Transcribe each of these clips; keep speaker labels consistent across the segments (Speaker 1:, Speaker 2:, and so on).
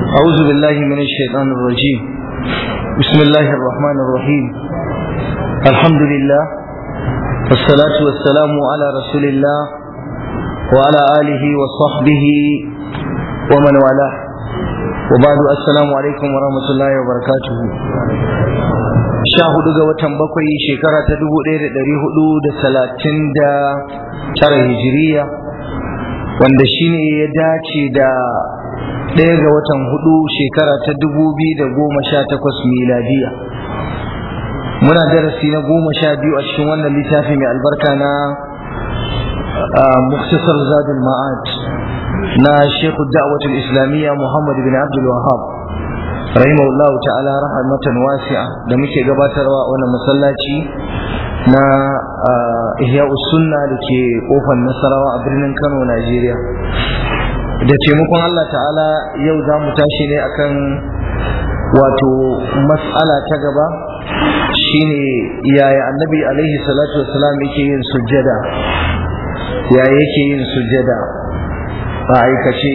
Speaker 1: أعوذ بالله من الشيطان الرجيم بسم الله الرحمن الرحيم الحمد لله والصلاة والسلام على رسول الله وعلى آله وصحبه ومن والاه وبعد السلام عليكم ورحمة الله وبركاته sha hudu ga watan bakwai shekara ta dubu ɗaya da ɗari hudu da talatin da tara hijiriya wanda shine ya dace da ɗaya ga watan hudu shekara ta dubu biyu da goma sha takwas miladiya muna darasi na goma sha biyu a cikin wannan littafi mai albarka na muktasar zadul ma'ad na shekhu da'watul islamiyya muhammad bin abdul wahab rahimahullahu ta'ala rahmatan wasi'a da muke gabatarwa wannan masallaci na ihya sunna da ke kofar nasarawa a birnin kano najeriya da taimakon allah ta'ala yau za mu tashi ne akan wato matsala ta gaba shine yaya annabi alaihi salatu wasalam yake yin sujjada yaya yake yin sujjada a aikace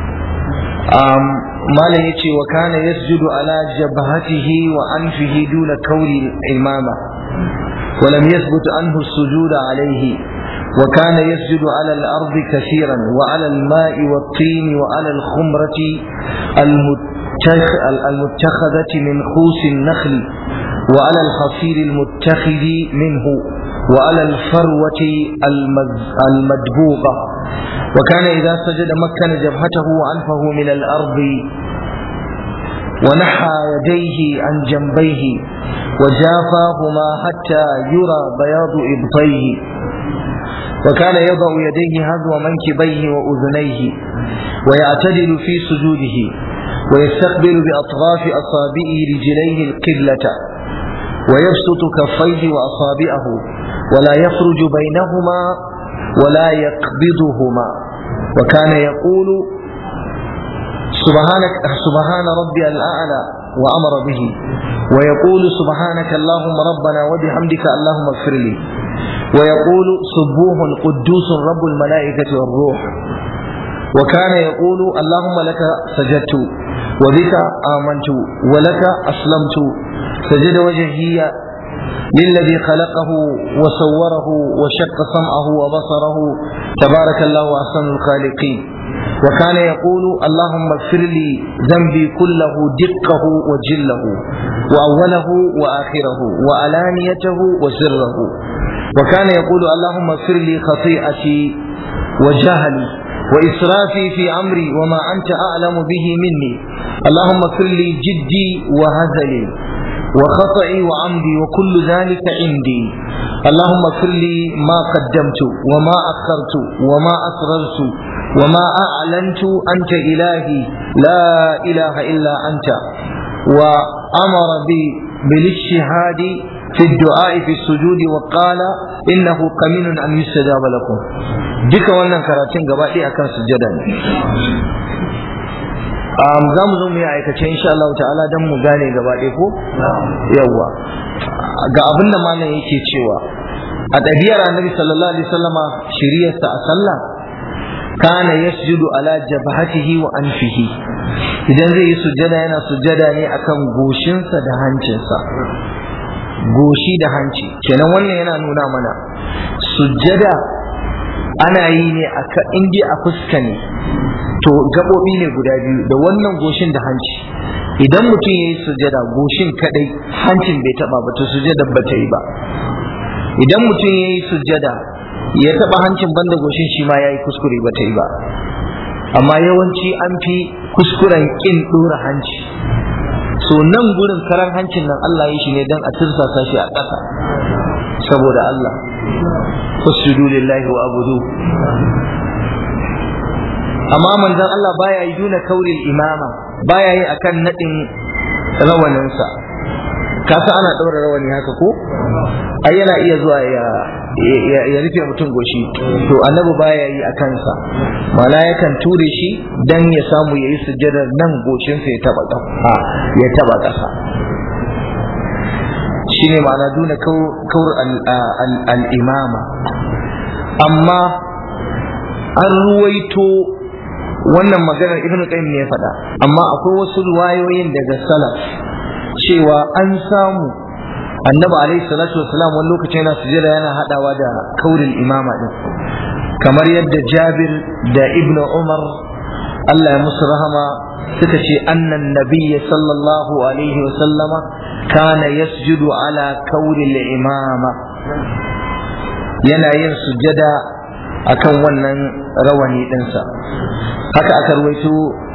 Speaker 1: malam ya ce wa kana yasjudu ala jabhatihi wa anfihi duna kauri imama ولم يثبت عنه السجود عليه وكان يسجد على الأرض كثيرا وعلى الماء والطين وعلى الخمرة المتخ المتخذة من خوس النخل وعلى الحصير المتخذ منه وعلى الفروة المدبوغة وكان إذا سجد مكن جبهته وأنفه من الأرض ونحى يديه عن جنبيه وجافاهما حتى يرى بياض إبطيه وكان يضع يديه هذو منكبيه وأذنيه ويعتدل في سجوده ويستقبل بأطراف أصابعه رجليه القبلة ويبسط كفيه وأصابعه ولا يخرج بينهما ولا يقبضهما وكان يقول سبحانك سبحان ربي الأعلى وأمر به ويقول سبحانك اللهم ربنا وبحمدك اللهم اغفر لي ويقول سبوح قدوس رب الملائكة والروح وكان يقول اللهم لك سجدت وبك آمنت ولك أسلمت سجد وجهي للذي خلقه وصوره وشق سمعه وبصره تبارك الله أحسن الخالقين وكان يقول اللهم اغفر لي ذنبي كله دقه وجله وأوله وآخره وعلانيته وسره وكان يقول اللهم اغفر لي خطيئتي وجهلي وإسرافي في أمري وما أنت أعلم به مني اللهم اغفر لي جدي وهزلي وخطئي وعمدي وكل ذلك عندي اللهم اغفر لي ما قدمت وما أخرت وما أسررت وما أعلنت أنت إلهي لا إله إلا أنت وأمر بي بالاجتهاد في الدعاء في السجود وقال إنه قمين أن يستجاب لكم duka wannan karatun gaba ɗaya akan sujjada ne za mu zo mu yi aikace insha Allah ta'ala don mu gane gaba ɗaya ko yawwa ga abin da malam yake cewa a ɗabi'ar annabi sallallahu alaihi wasallama shiriyarsa a sallah kana yasjudu ala jabhatihi wa anfihi idan zai yi sujjada yana sujjada ne akan goshinsa da hancinsa goshi da hanci kenan wannan yana nuna mana sujjada ana yi ne a indi a fuska ne to gaɓoɓi ne guda biyu da wannan goshin da hanci idan mutum ya yi sujjada goshin kadai hancin bai taba ba to sujjada ba ta yi ba idan mutum ya yi sujjada ya taba hancin banda goshin shi ma ya yi kuskure ba ta yi ba amma yawanci an fi kuskuren kin ɗora hanci so nan gurin karan hancin nan Allah ya shi ne don a tirsasa shi a ƙasa saboda Allah fasjudu lillahi wa abudu amma manzon Allah baya yi duna kauril imama baya yi akan nadin rawaninsa kasa ana ɗaura rawani haka ko ai yana iya zuwa ya ya rufe mutum goshi to annabi baya yi a kansa mana yakan ture shi dan ya samu ya yi sujjadar nan goshinsa ya taba ƙasa ya taba ƙasa shine ma'ana duna kaur al-imama amma an ruwaito wannan maganar ibnu qayyim ne ya faɗa amma akwai wasu riwayoyin daga salaf cewa an samu annabi alaihi salatu wasalam wani lokacin yana sujada yana hadawa da kaurin imama din kamar yadda jabir da ibnu umar Allah ya musu rahama suka ce annan nabiyya sallallahu alaihi wasallama kana yasjudu ala kauri imama yana yin sujada akan wannan rawani ɗinsa haka aka ruwaito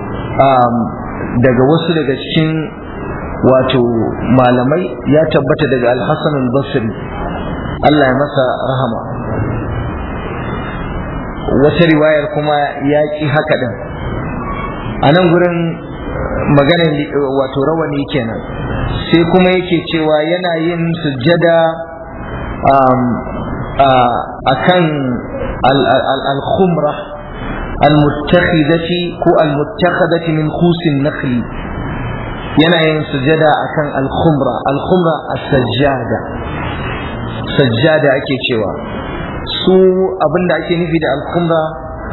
Speaker 1: daga wasu daga cikin wato malamai ya tabbata daga alhassan al-basri Allah ya masa rahama wata riwayar kuma ya ƙi haka ɗin a nan gurin maganar wato rawani kenan sai kuma yake cewa yana yin sujjada a kan al-khumra al-muttakhidati ko al-muttakhadati min khusin nakhli yana yin sujada akan al-khumra al-khumra as-sajjada sajjada ake cewa su abinda ake nufi da al-khumra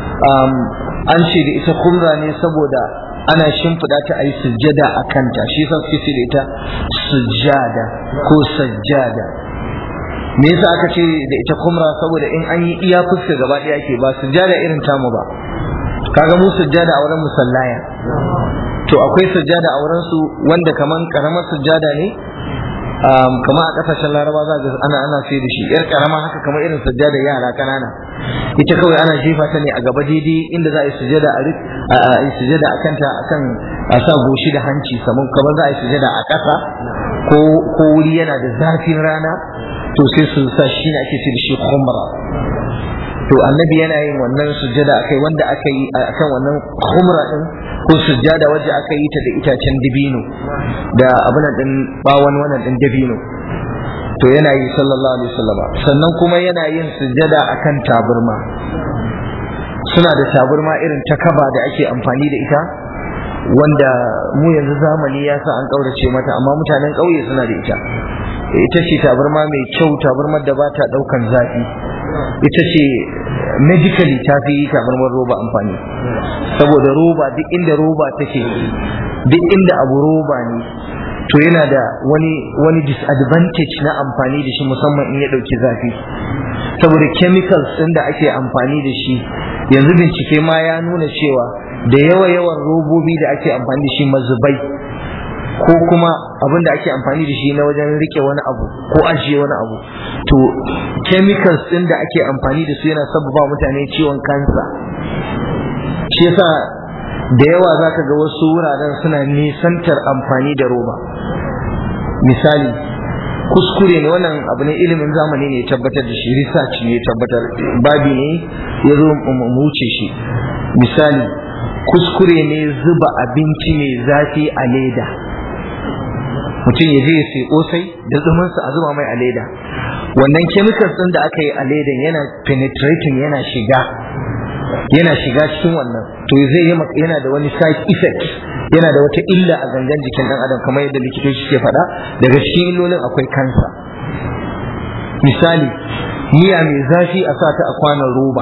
Speaker 1: an ce da ita khumra ne saboda ana shimfiɗa ta a yi sujjada a kanta shi yasa suke ce da ita sujjada ko sajjada me yasa aka ce da ita khumra saboda in an yi iya fuska gaba ɗaya ke ba sujjada irin tamu ba kaga mu sujjada a wurin musallaya to akwai sujjada a wurin su wanda kaman karamar sujjada ne kama a kasashen laraba za ga ana ana sai da shi yar karama haka kamar irin sujjada yara kanana ita kawai ana jefa ta ne a gaba daidai inda za a yi sujjada a yi sujjada a kanta akan a sa goshi da hanci saman kamar za a yi sujjada a ƙasa ko ko wuri yana da zafin rana to sai su sa shi ne ake ce da shi khumra to annabi yana yin wannan sujjada akai wanda aka yi akan wannan khumra din ko sujjada wacce aka yi ta da itacen dabino da abin din bawon wannan din dabino to yana yi sallallahu alaihi wasallama sannan kuma yana yin sujjada akan taburma suna da taburma irin ta kaba da ake amfani da ita wanda mu yanzu zamani ya sa an kaurace mata amma mutanen ƙauye suna da ita ita ce tabarma mai kyau tabarmar da ba ta ɗaukan zafi ita ce medically ta fi tabarmar roba amfani saboda roba duk inda roba take duk inda abu roba ne to yana da wani wani disadvantage na amfani da shi musamman in ya ɗauki zafi saboda chemicals ɗin da ake amfani da shi yanzu bincike ma ya nuna cewa da yawa yawan robobi da ake amfani da shi mazubai ko kuma abin da ake amfani da shi na wajen rike wani abu ko ajiye wani abu to chemicals din da ake amfani da su yana sababa mutane ciwon kansa shi yasa da yawa zaka ga wasu wuraren suna nisantar amfani da roba misali kuskure ne wannan abu ne ilimin zamani ne ya tabbatar da shi research ne ya tabbatar babi ne ya zo mu wuce shi misali kuskure ne zuba abinci mai zafi a leda mutum ya je ya sai kosai da zumansa a zuba mai a leda wannan chemicals din da aka yi a ledan yana penetrating yana shiga yana shiga cikin wannan to zai yi yana da wani side effect yana da wata illa a gangan jikin dan adam kamar yadda likitoci ke faɗa daga cikin illolin akwai kansa misali miya mai zafi a sa ta a kwanon roba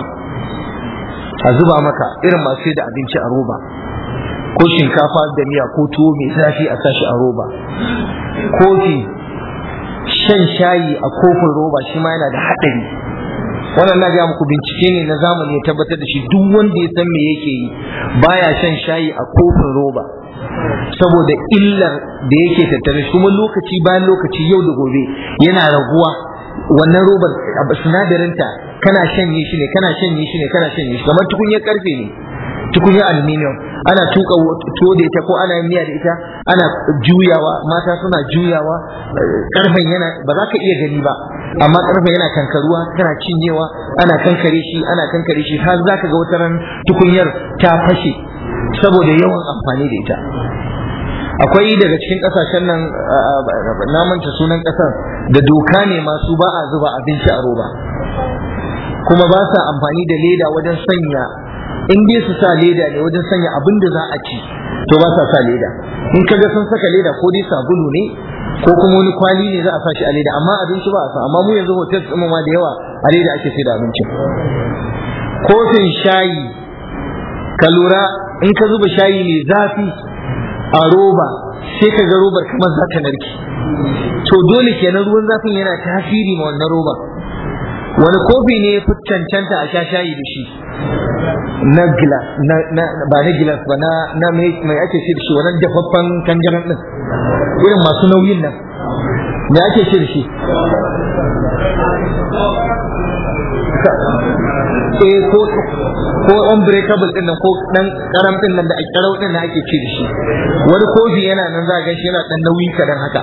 Speaker 1: a zuba maka irin masu da abinci a roba ko shinkafa da miya ko tuwo mai zafi a sashi a roba kofi shan shayi a kofin roba shi ma yana da haɗari wannan na ga muku bincike ne na zamani ya tabbatar da shi duk wanda ya san me yake yi baya shan shayi a kofin roba saboda illar da yake tattare kuma lokaci bayan lokaci yau da gobe yana raguwa wannan robar sinadarinta kana shanye shi ne kana shanye shi ne kana shanye shi kamar tukunyar karfe ne tukunyar aluminium ana tuka tuwo da ita ko ana yin miya da ita ana juyawa mata suna juyawa karfen yana ba za ka iya gani ba amma karfen yana kankaruwa kana cinyewa ana kankare shi ana kankare shi har za ka ga wata ran tukunyar ta fashe saboda yawan amfani da ita akwai daga cikin kasashen nan na manta sunan kasar da doka ne masu ba a zuba abinci a roba kuma ba sa amfani da leda wajen sanya in dai su sa leda ne wajen sanya abin da za a ci to ba sa sa leda in ka ga sun saka leda ko dai sabulu ne ko kuma wani kwali ne za a sa shi a leda amma abinci ba a sa amma mu yanzu hotel ɗin ma da yawa a leda ake sai da abinci kofin shayi ka lura in ka zuba shayi mai zafi a roba sai ka ga robar kamar za ta narke to dole kenan ruwan zafin yana tasiri ma wannan roba wani kofi ne ya fi cancanta a sha shayi da shi na gilas ba na gilas ba na na mai ake shi da shi wannan dafaffen kanjaran din irin masu nauyin nan me ake shi da shi eh ko ko unbreakable din nan ko dan karam din nan da karau din nan ake ci da shi wani kofi yana nan za ga shi yana dan nauyi kadan haka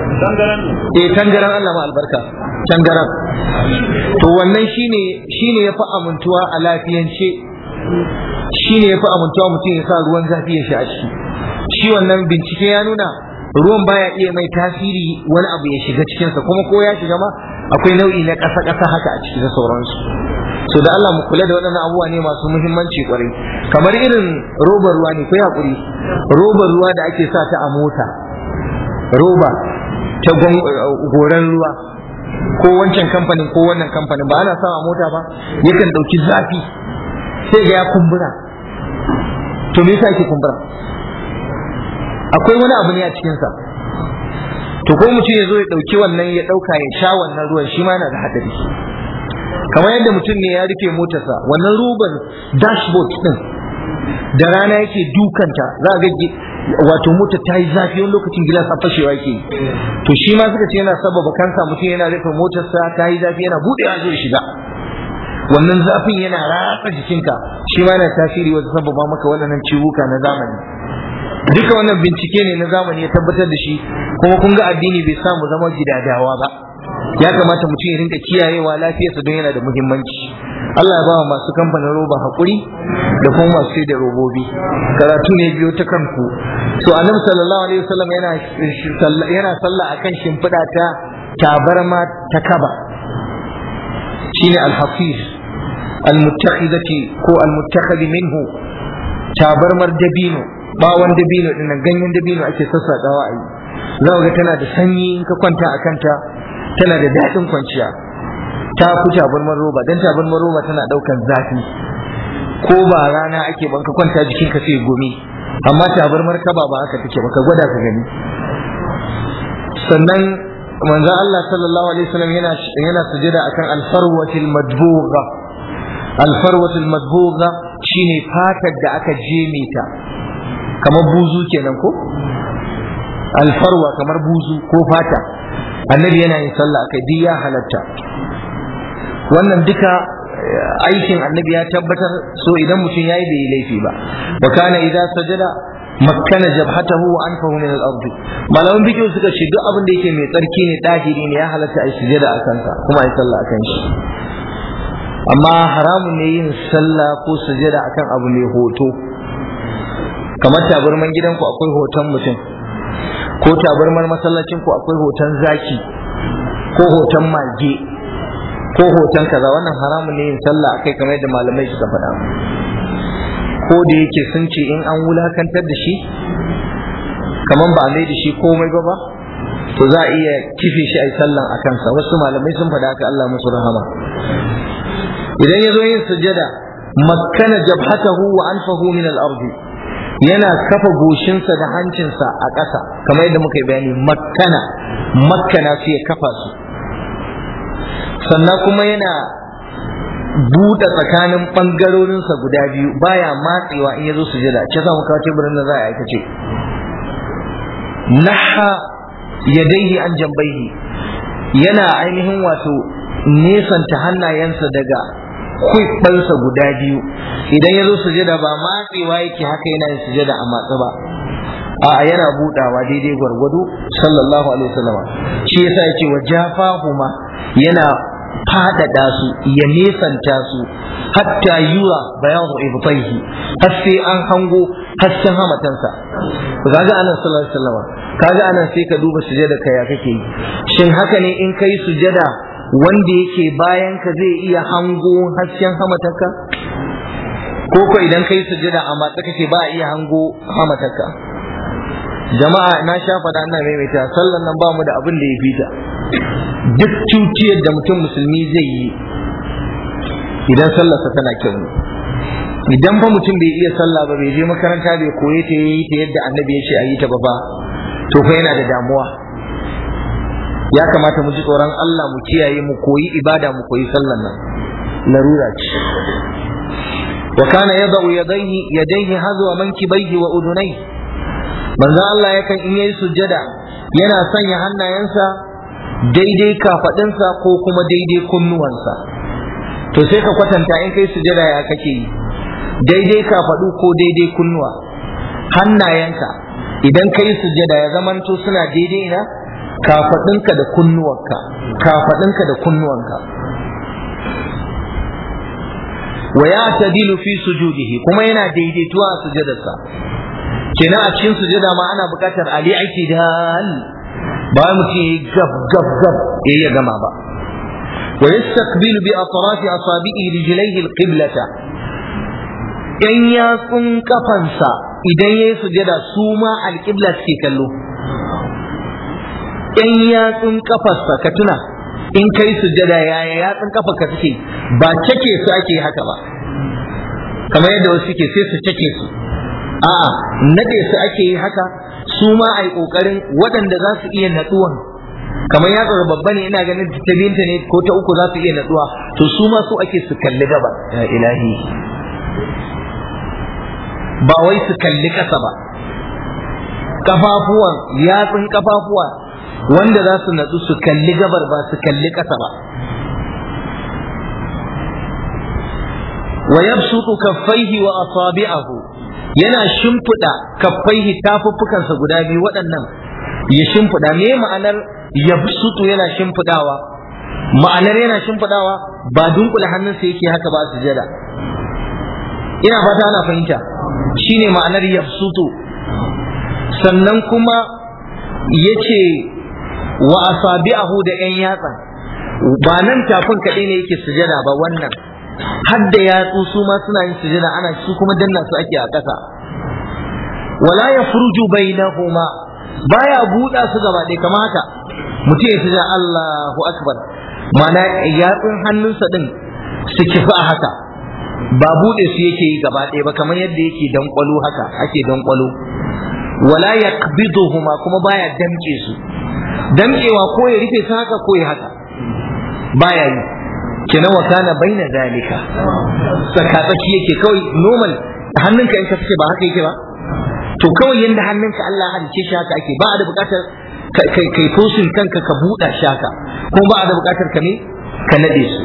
Speaker 1: eh tangaran Allah ma albarka tangaran to wannan shine shine yafi amintuwa a lafiyance shine yafi amintuwa mutum ya sa ruwan zafi ya sha a ciki shi wannan bincike ya nuna ruwan baya iya mai tasiri wani abu ya shiga cikinsa kuma ko ya shiga ma akwai nau'i na ƙasa-ƙasa haka a ciki da sauransu so da Allah mu kula da waɗannan abubuwa ne masu muhimmanci kwarai kamar irin robar ruwa ne ko hakuri robar ruwa da ake sa ta a mota roba ta goran ruwa ko wancan kamfanin ko wannan kamfanin ba ana sa a mota ba yakan ɗauki zafi sai ga ya kumbura to me yasa yake kumbura akwai wani abu ne a cikinsa to ko mutum ya zo ya ɗauki wannan ya ɗauka ya sha wannan ruwan shi ma yana da haɗari kamar yadda mutum ne ya rufe motarsa wannan ruban dashboard din da rana yake dukanta za a ga wato mota ta yi zafi wani lokacin gilas a fashewa yake to shi ma suka ce yana sababa kansa mutum yana rufe motarsa ta yi zafi yana buɗewa zai shiga wannan zafin yana ratsa jikinka shi ma yana tasiri wajen sababa maka wannan ciwuka na zamani duka wannan bincike ne na zamani ya tabbatar da shi kuma kun ga addini bai samu zama gidadawa ba ya kamata mutum ya rinka kiyayewa lafiyarsa don yana da muhimmanci Allah ya bawa masu kamfanin roba hakuri da kuma masu sai da robobi karatu ne biyo ta kanku so annabi sallallahu alaihi wasallam yana yana sallah akan shimfiɗa ta tabarma ta kaba shine al-hafiz al-muttakhidati ko al-muttakhid minhu tabarmar dabino bawon dabino dinnan ganyen dabino ake sassaƙawa a yi za ga tana da sanyi in ka kwanta a kanta tana da daɗin kwanciya ta fi tabarmar roba don tabarmar roba tana ɗaukan zafi ko ba rana ake ban ka kwanta jikin ka sai gumi amma tabarmar kaba ba haka take ba ka gwada ka gani sannan manzon Allah sallallahu alaihi wasallam yana yana sujada akan alfarwatil madbugha alfarwatil madbugha shine fatar da aka jeme ta kamar buzu kenan ko alfarwa kamar buzu ko fata annabi yana yin sallah akai duk ya halatta wannan duka aikin annabi ya tabbatar so idan mutum yayi bai yi laifi ba wa kana idza sajada makkana jabhatahu wa anfahu min al-ardi malaman bidiyo suka ce duk abin da yake mai tsarki ne dahiri ne ya halatta a sujada a kansa kuma a yi sallah a kan shi amma haramun ne yin sallah ko sujada akan abu mai hoto kamar tabarman gidanku akwai hoton mutum ko tabarmar masallacin ku akwai hoton zaki ko hoton mage ko hoton kaza wannan haramun ne yin sallah akai kamar yadda malamai suka faɗa ko da yake sun ce in an wulakantar da shi kamar ba a mai da shi komai ba ba to za a iya kife shi a yi sallan a kansa wasu malamai sun faɗa haka Allah musu rahama idan ya zo yin sujada makkana jabhatahu wa anfahu min al-ardi yana kafa goshinsa da hancinsa a ƙasa kamar yadda muka yi bayani makkana makkana su ya kafa su sannan kuma yana buɗe tsakanin ɓangarorinsa guda biyu baya matsewa in ya zo sujada ce za mu kawo teburin da za a aikace naha yadaihi an jambaihi yana ainihin wato nesanta hannayensa daga kwaifansa guda biyu idan ya zo sujada ba matsewa yake haka yana yin sujada a matsa ba a yana budawa daidai gwargwado sallallahu alaihi wasallam shi yasa yace wa jafahuma yana fadada su ya nesanta su hatta yura bayadu ibtaihi har sai an hango hasken hamatansa kaga anan sallallahu alaihi wasallam kaga anan sai ka duba sujada ka ya kake yi shin haka ne in kai sujada wanda yake bayan ka zai iya hango hasken hamatarka ko ko idan kai sujada a matsa kake ba a iya hango hamatarka jama'a na sha faɗa ina maimaita sallan nan ba mu da abin da ya fita duk cuciyar da mutum musulmi zai yi idan sallarsa tana kyau idan fa mutum bai iya sallah ba bai je makaranta bai koye ta yi ta yadda annabi ya ce a yi ta ba ba to fa yana da damuwa ya kamata mu ji tsoron Allah mu kiyaye mu koyi ibada mu koyi sallan nan larura ce wa kana yadau yadayhi yadayhi hazwa mankibaihi wa udunai manzo Allah yakan in yayi sujjada yana sanya hannayensa daidai kafadinsa ko kuma daidai kunnuwansa to sai ka kwatanta in kai sujjada ya kake yi daidai kafadu ko daidai kunnuwa hannayenka idan kai sujjada ya zamanto suna daidai na kafadinka da kunnuwanka kafadinka da kunnuwanka wa ya tadilu fi sujudihi kuma yana daidaituwa a sujadarsa kenan a cikin sujada ma ana buƙatar ali aitidal ba mutum yayi gab gab gab yayi ya gama ba wa yastaqbilu bi atrafi asabi'i rijlaihi alqiblata yan yatsun kafansa idan yayi sujada su ma alqibla suke kallo yan yatsun kafarsa ka tuna in kai sujada yaya yatsun kafarka suke ba cake su ake haka ba kamar yadda wasu suke sai su cake su a'a nade su ake yi haka su ma ai kokarin waɗanda za su iya natsuwan kamar ya tsara babba ne ina ganin ta binta ne ko ta uku za su iya natsuwa to su ma su ake su kalli gaba ya ilahi ba wai su kalli ƙasa ba kafafuwan yatsun kafafuwa wanda za su natsu su kalli gabar ba su kalli ƙasa ba wa yabsutu kaffaihi wa asabi'ahu yana shimfiɗa kaffaihi tafuffukansa guda biyu waɗannan ya shimfiɗa me ma'anar yabsutu yana shimfiɗawa ma'anar yana shimfiɗawa ba dunkula hannunsa yake haka ba sujada ina fata ana fahimta shine ma'anar yabsutu sannan kuma yace wa asabi'ahu da yan yatsa ba nan tafin kaɗai ne yake sujada ba wannan har da yatsu su ma suna yin sujada ana su kuma danna su ake a ƙasa wala ya furuju bainahuma baya buɗa su gaba ɗaya kamar haka mutum ya sujada Allahu akbar mana yatsun hannunsa din su kifi a haka ba buɗe su yake yi gaba ɗaya ba kamar yadda yake danƙwalo haka ake danƙwalo wala yaqbiduhuma kuma baya damƙe su damƙewa ko ya rufe su haka ko ya haka baya yi kenan wa kana baina zalika tsakatsaki yake kawai normal hannunka in ka fice ba haka yake ba to kawai yanda hannunka Allah ya halice shi haka ake ba a da bukatar kai kai tosin kanka ka buɗa shi haka kuma ba a da bukatar ka ne ka nade su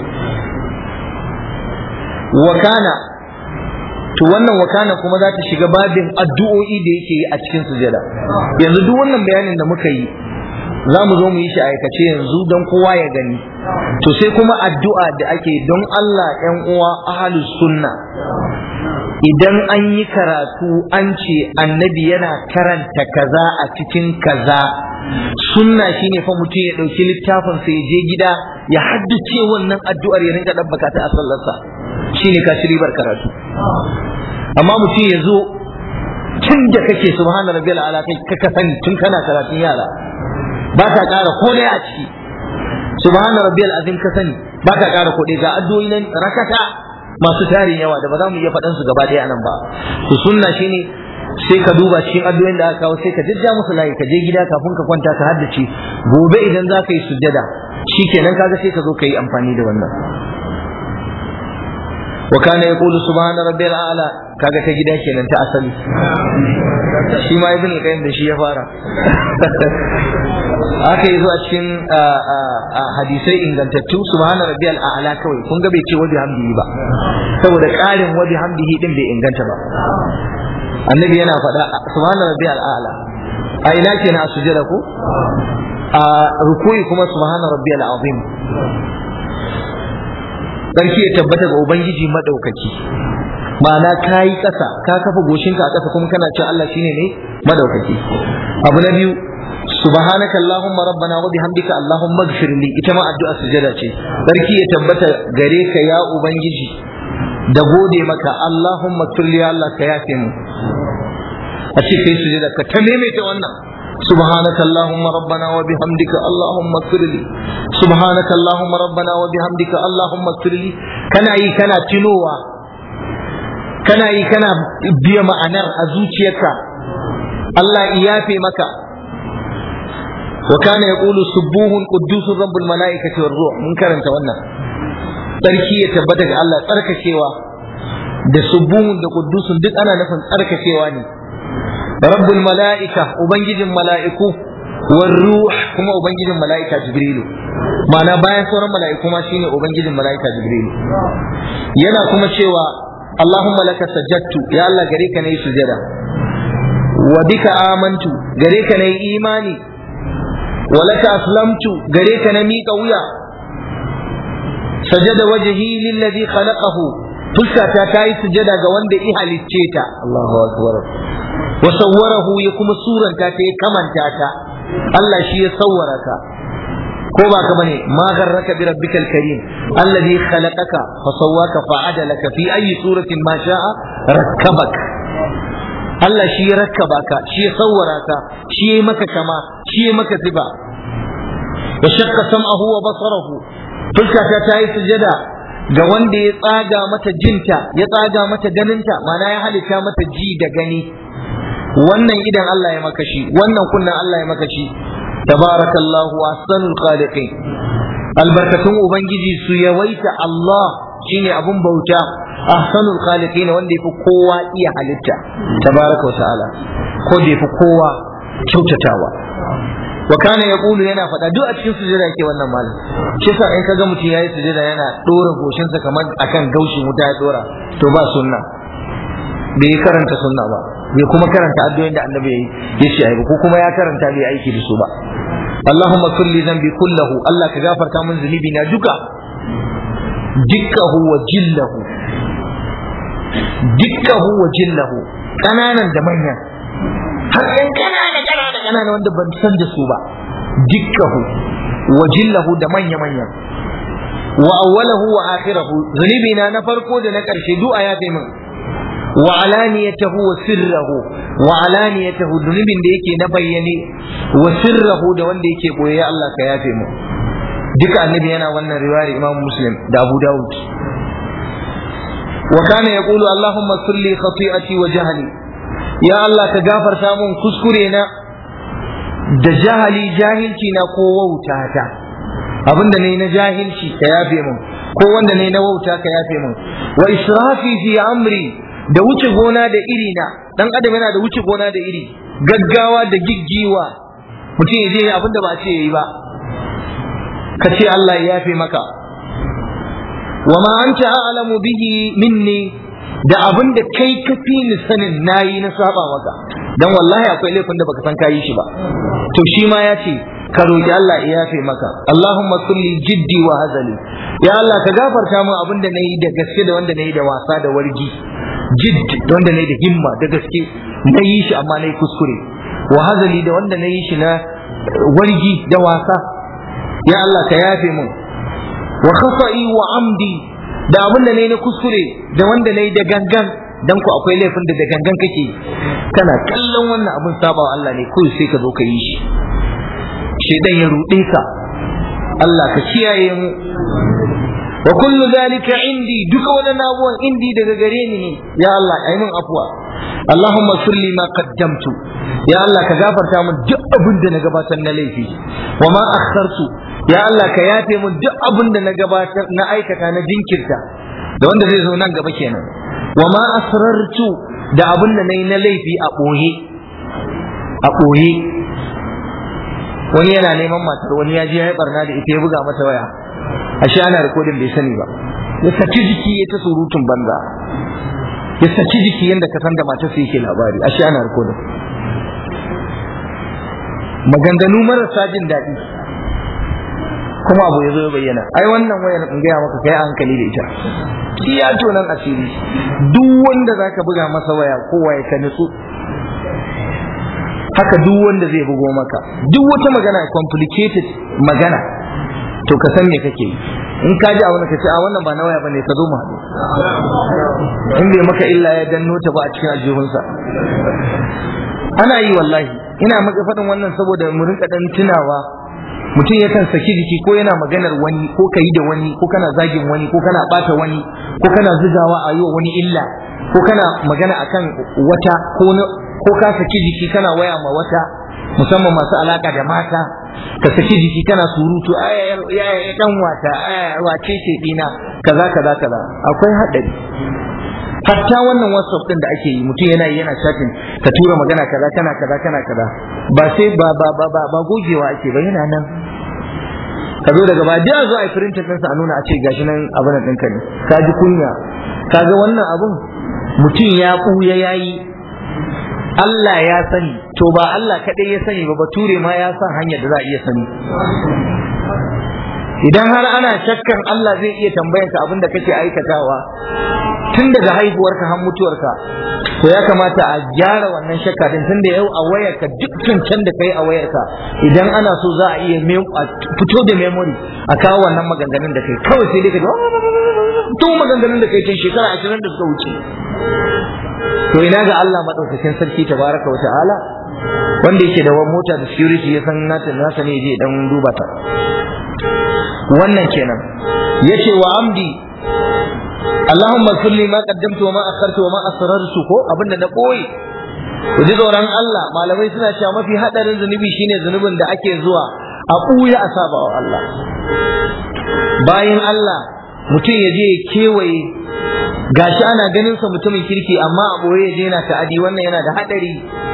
Speaker 1: wa kana to wannan wakana kuma za ta shiga babin addu'o'i da yake yi a cikin sujada yanzu duk wannan bayanin da muka yi za mu zo mu yi shi aikace yanzu don kowa ya gani to sai kuma addu'a da ake don Allah ‘yan uwa ahalus sunna idan an yi karatu an ce annabi yana karanta kaza a cikin kaza sunna shine fa mutum ya ɗauki littafin sai ya je gida ya haddace wannan addu'ar ya rinka ɗabbaka ta a sallarsa shine ka ribar karatu amma mutum ya zo tun da kake subhana rabbiyal ala kai ka sani tun kana karatun yara ba ta ƙara ko ɗaya a ciki subhana rabbiyal azim ka sani ba ta ƙara ko ɗaya ga addu'o'i nan rakata masu tarin yawa da ba za mu iya faɗan su gaba ɗaya anan ba to sunna shine sai ka duba cikin addu'o'in da aka kawo sai ka jajja musu layi ka je gida kafin ka kwanta ka haddace gobe idan za ka yi sujjada shikenan kaga sai ka zo ka yi amfani da wannan wa kana yaqulu subhana rabbiyal a'la kaga ta gida kenan ta asali shi ma ibn qayyim da shi ya fara aka yi zuwa cikin hadisai ingantattu subhana rabbiyal a'la kawai kun ga bai ce wabi hamdihi ba saboda ƙarin wabi hamdihi din bai inganta ba annabi yana faɗa subhana rabbiyal a'la a ina kenan a sujada ko a rukuyi kuma subhana rabbiyal azim sarki ya tabbata ga ubangiji madaukaki ma'ana ka yi ƙasa ka kafa goshinka a ƙasa kuma kana cewa Allah shine ne madaukaki abu na biyu subhanaka allahumma rabbana wa bihamdika allahumma ighfir li ita ma addu'a sujada ce sarki ya tabbata gare ka ya ubangiji da gode maka allahumma tulli Allah ka yafe mu a ce kai sujada ka ta maimaita wannan سبحانك اللهم ربنا وبحمدك اللهم اغفر لي سبحانك اللهم ربنا وبحمدك اللهم اغفر لي كان اي كان تنوى kana yi kana biya ma'anar a zuciyarka Allah iyafe maka wa kana yaqulu subuhun quddusun rabbul malaikati war ruh mun karanta wannan tsarki ya tabbata ga Allah tsarkakewa da subuhun da quddusun duk ana nufin tsarkakewa ne rabbul malaika ubangijin mala'iku war ruh kuma ubangijin mala'ika jibrilu ma'ana bayan sauran mala'iku ma shine ubangijin mala'ika jibrilu yana kuma cewa Allahumma laka sajjattu ya Allah gare ka nayi sujada wa bika amantu gare ka nayi imani wa laka aslamtu gare ka na miƙa wuya sajada wajhi lillazi khalaqahu fuskata ta yi sujada ga wanda i halicce ta Allahu akbar wa sawwarahu ya kuma suranta ta ya kamanta ta Allah shi ya sawwara ka ko ba ka bane ma garraka bi rabbikal karim alladhi khalaqaka fa sawwaka fa adalaka fi ayi suratin ma sha'a rakkabak Allah shi ya rakkaba ka shi ya sawwara ka shi ya maka kama shi ya maka sifa wa shaqqa sam'ahu wa basarahu fuskata ta yi sujada ga wanda ya tsaga mata jinta ya tsaga mata ganinta mana ya halitta mata ji da gani wannan idan Allah ya maka shi wannan kunnan Allah ya maka shi tabarakallahu ahsanul khaliqin albarkatun ubangiji su yawaita Allah shine abun bauta ahsanul khaliqin wanda yafi kowa iya halitta tabaraka wa ta'ala ko da yafi kowa kyautatawa wa kana yaqulu yana faɗa duk a cikin sujada yake wannan malam shi yasa in kaga mutum yayi sujada yana dora goshinsa kamar akan gaushin wuta ya dora to ba sunna bai karanta sunna ba bai kuma karanta addu'o'in da annabi yayi yace ai ko kuma ya karanta bai aiki da su ba Allahumma kulli dhanbi kullahu Allah ka gafarta min zunubi na duka dukkahu wa jillahu dukkahu wa jillahu kananan da manyan har yan kanana kanana kanana wanda ban san da su ba dukkahu wa jillahu da manya manya wa awwalahu wa akhirahu zunubi na na farko da na karshe du'a ya kai min wa alaniyatahu wa sirrahu wa alaniyatahu zunubin da yake na bayyane wa sirrahu da wanda yake boye Allah ka yafe mu duka annabi yana wannan riwayar Imam Muslim da Abu Dawud wa kana yaqulu Allahumma kulli khati'ati wa jahli ya Allah ka gafarta mun kuskure na da jahali jahilci na ko wautata abinda ne na jahilci ka yafe mun ko wanda ne na wauta ka yafe mun wa israfi fi amri da wuce gona da iri na dan adam yana da wuce gona da iri gaggawa da giggiwa mutum ya je abin da ba ce yayi ba ka ce Allah ya yafe maka wa ma anta a'lamu bihi minni da abin da kai ka fi ni sanin nayi na saba maka dan wallahi akwai laifin da baka san kayi shi ba to shi ma ya ce ka roki Allah ya yafe maka Allahumma kulli jiddi wa hazali ya Allah ka gafarta min abin da nayi da gaske da wanda nayi da wasa da wargi jidd wanda nayi da himma da gaske na yi shi amma nayi kuskure wa hazali da wanda nayi shi na wargi da wasa ya Allah ka yafe min wa khasa'i wa amdi da abin da nayi na kuskure da wanda nayi da gangan dan ku akwai laifin da da gangan kake kana kallon wannan abin sabawa Allah ne kawai sai ka zo ka yi shi shedan ya ruɗe ka Allah ka kiyaye mu wa kullu zalika indi duka wannan abubuwan indi daga gare ni ne ya Allah ayi min afwa Allahumma sulli ma qaddamtu ya Allah ka gafarta min duk abin da na gabatar na laifi wa ma akhartu ya Allah ka yafe min duk abin da na gabatar na aikata na jinkirta da wanda zai zo nan gaba kenan wa ma asrartu da abin da nayi na laifi a boye a boye wani yana neman matar wani ya je ya barna da ita ya buga mata waya ashe ana rikodin bai sani ba ya saki jiki ya ta surutun banza ya saki jiki yadda ka san da matar su yake labari ashe ana rikodin maganganu marasa jin daɗi kuma abu ya zo ya bayyana ai wannan wayar in gaya maka kai hankali da ita iya tonan asiri duk wanda zaka buga masa waya kowa ya ka nutsu haka duk wanda zai bugo maka duk wata magana complicated magana to ka san me kake yi in ka ji abin ka ce a wannan ba na waya bane ka zo mu haɗu in bai maka illa ya danno ta ba a cikin aljihunsa ana yi wallahi ina maka faɗin wannan saboda mu rinka dan tunawa mutum yakan saki jiki ko yana maganar wani ko ka yi da wani ko kana zagin wani ko kana bata wani ko kana zugawa a yi wa wani illa ko kana magana akan wata ko ko ka saki jiki kana waya ma wata musamman masu alaka da mata ka saki jiki kana surutu aya ya dan wata aya wace ce dina kaza kaza kaza akwai hadari hatta wannan whatsapp din da ake yi mutum yana yana chatting ka tura magana kaza kana kaza kana kaza ba sai ba ba ba ba, ba gogewa ake ba yana nan ka zo daga baya da zo a yi printer din sa a nuna a ce gashi nan abin nan ɗinka ne ka ji kunya ka ga wannan abun mutum ya ɓuya yayi Allah ya sani to ba Allah kaɗai ya sani ba bature ma ya san hanyar da za a iya sani idan har ana shakkan Allah zai iya tambayan ka abin da kake aikatawa tun daga haihuwarka har mutuwarka to ya kamata a gyara wannan shakka din tun da yau a wayarka duk can da kai a wayarka idan ana so za a iya fito da memory a kawo wannan maganganun da kai kawai sai dai ka to maganganun da kai tun shekara ashirin da suka wuce to ina ga Allah madaukakin sarki tabaraka wa ta'ala wanda yake da wani mota da security ya san nata nasa ne je dan duba ta wannan kenan yace wa amdi Allahumma kulli ma qaddamtu wa ma akhartu wa ma asrartu ko abinda na koyi ku ji tsoron Allah malamai suna cewa mafi hadarin zunubi shine zunubin da ake zuwa a ɓuya a saba wa Allah bayan Allah mutum ya je ya kewaye gashi ana ganin sa mutumin kirki amma a boye ya je yana ta'adi wannan yana da hadari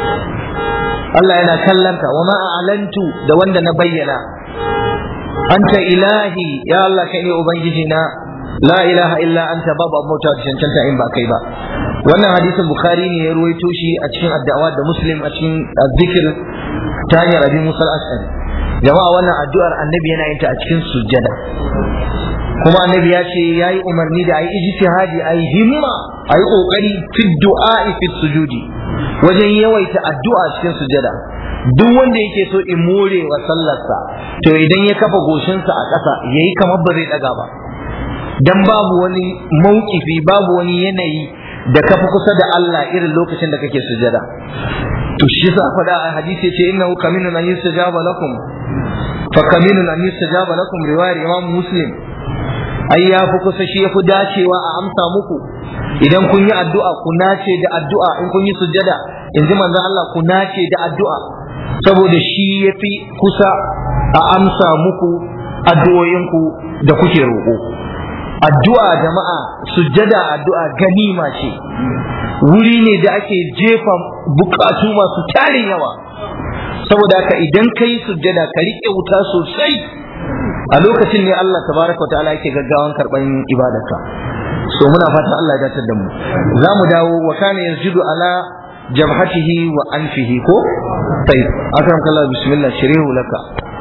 Speaker 1: Allah yana kallanta wa ma a'lantu da wanda na bayyana anta ilahi ya Allah kai ne ubangiji na la ilaha illa anta babu abota da cancanta in ba kai ba wannan hadisin bukhari ne ya ruwaito shi a cikin addu'a da muslim a cikin zikir ta hanyar abin musal ashari jama'a wannan addu'ar annabi yana yin ta a cikin sujjada kuma annabi ya ce yayi umarni da ayi ijtihadi ayi himma ayi kokari fi du'a fi sujudi wajen yawaita addu'a cikin sujada duk wanda yake so in more wa sallarsa to idan ya kafa goshinsa a ƙasa yayi kamar ba zai daga ba dan babu wani maukifi babu wani yanayi da kafa kusa da Allah irin lokacin da kake sujada to shi yasa faɗa a hadisi ce innahu kaminun an yustajaba lakum fa kaminun an yustajaba lakum riwayar imam muslim ai ya fi kusa shi ya fi dacewa a amsa muku idan kun yi addu'a ku nace da addu'a in kun yi sujjada in ji manzon Allah ku nace da addu'a saboda shi ya fi kusa a amsa muku addu'o'inku da kuke roƙo addu'a jama'a sujjada addu'a ganima ce wuri ne da ake jefa bukatu masu tarin yawa saboda haka idan ka yi sujjada ka riƙe wuta sosai a lokacin ne Allah tabaraka wa ta'ala yake gaggawan karban ibadarka so muna fatan Allah ya datar da mu za mu dawo wa kana yasjudu ala jabhatihi wa anfihi ko tayyib akram kallah bismillah shirihu laka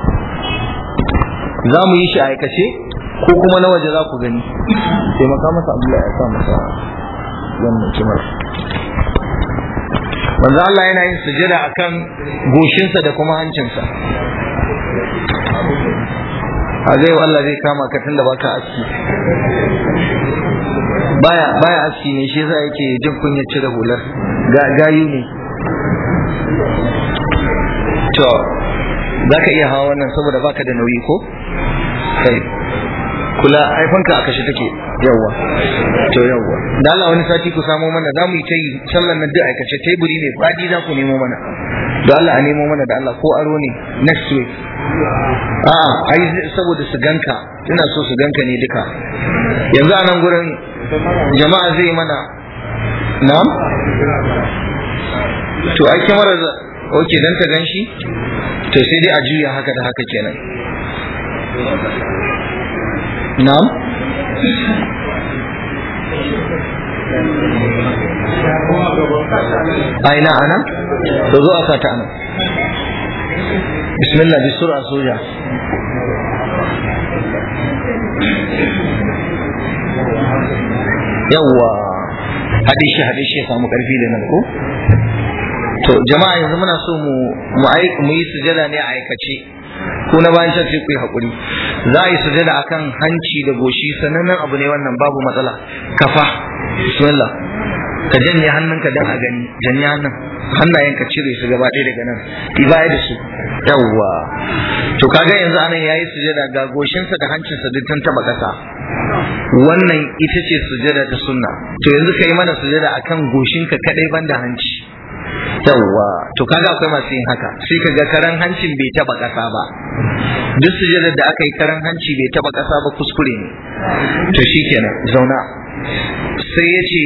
Speaker 1: za mu yi shi a aikace ko kuma na waje za ku gani sai maka masa Abdullahi ya sa masa wannan kimar manzo Allah yana yin sujada akan goshinsa da kuma hancinsa a zai Allah zai kama ka tunda baka aski baya baya aski ne shi yasa yake jin kunya cire hular ga gayu ne to zaka iya hawa wannan saboda baka da nauyi ko kai kula aifanka a kashe take yawwa to yawwa da Allah wani sati ku samo mana za mu yi ta yi sallan nan duk aikace teburi ne fadi za ku nemo mana da Allah a nemo mana da Allah ko aro ne next week a'a ai saboda su ganka ina so su ganka ne duka yanzu a nan gurin jama'a zai mana na'am to ai kyamarar oke dan ta gan shi to sai dai a juya haka da haka kenan na'am aina ana to zo a sata ana bismillah bi sura soja yawwa haɗe shi haɗe shi ya samu ƙarfi da nan ko to jama'a yanzu muna so mu mu yi sujada ne a aikace ko na bayan shan sai ku yi haƙuri za a yi sujada akan hanci da goshi sanannen abu ne wannan babu matsala kafa bismillah ka janye hannunka dan a gani janye hannun hannayen ka cire su gaba ɗaya daga nan ibaya da su yawwa to kaga yanzu anan yayi sujada ga goshinsa da hancinsa duk tun taba ƙasa wannan ita ce sujada ta sunna to yanzu kai mana sujada akan goshinka kadai banda hanci yawwa to kaga akwai masu yin haka sai kaga karan hancin bai taba ƙasa ba duk sujadar da aka yi karan hanci bai taba ƙasa ba kuskure ne to shikenan zauna sai ya ce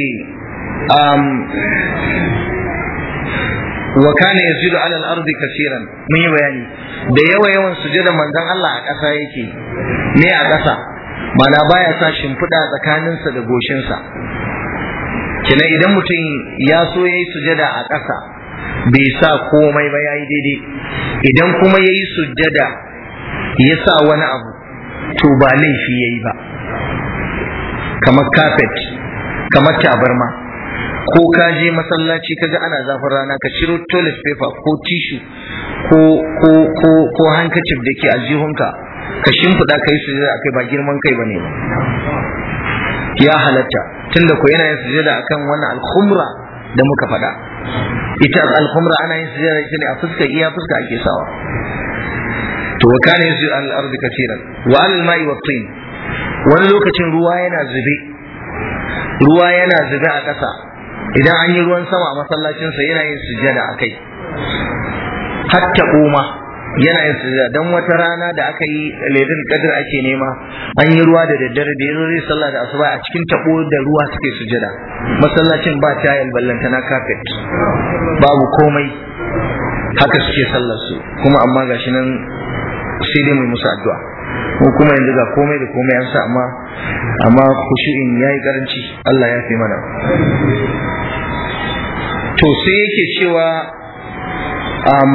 Speaker 1: wa kana yasjudu ala al-ardi kaseeran mun yi bayani da yawa yawan sujada manzon Allah a ƙasa yake ne a ƙasa mana baya sa shimfiɗa tsakaninsa da goshinsa kina idan mutum ya so yayi sujada a ƙasa bai sa komai ba yayi daidai idan kuma yayi sujada ya sa wani abu to ba laifi yayi ba kamar carpet kamar tabarma ko ka je masallaci kaga ana zafin rana ka ciro toilet paper ko tissue ko ko ko ko handkerchief da ke aljihunka ka shimfiɗa ka yi sujada akai ba girman kai bane ba ya halatta tunda ko yana yin sujada akan wannan alkhumra da muka faɗa ita alkhumra ana yin sujada ita ne a fuska iya fuska ake sawa to wa kana yusju al ardi kaseeran wa al ma'i wa tin wani lokacin ruwa yana zube ruwa yana zube a ƙasa idan an yi ruwan sama a masallacinsa yana yin sujada a kai hatta kuma yana yin sujada don wata rana da aka yi ledin kadir ake nema an yi ruwa da daddare da yanzu zai sallah da asuba a cikin tabo da ruwa suke sujada masallacin ba tayal ballanta na carpet babu komai haka suke sallar su kuma amma gashi nan sai dai mai musu addu'a mu kuma yanzu ga komai da komai an sa amma amma khushu'in yayi karanci Allah ya fi mana to sai yake cewa um,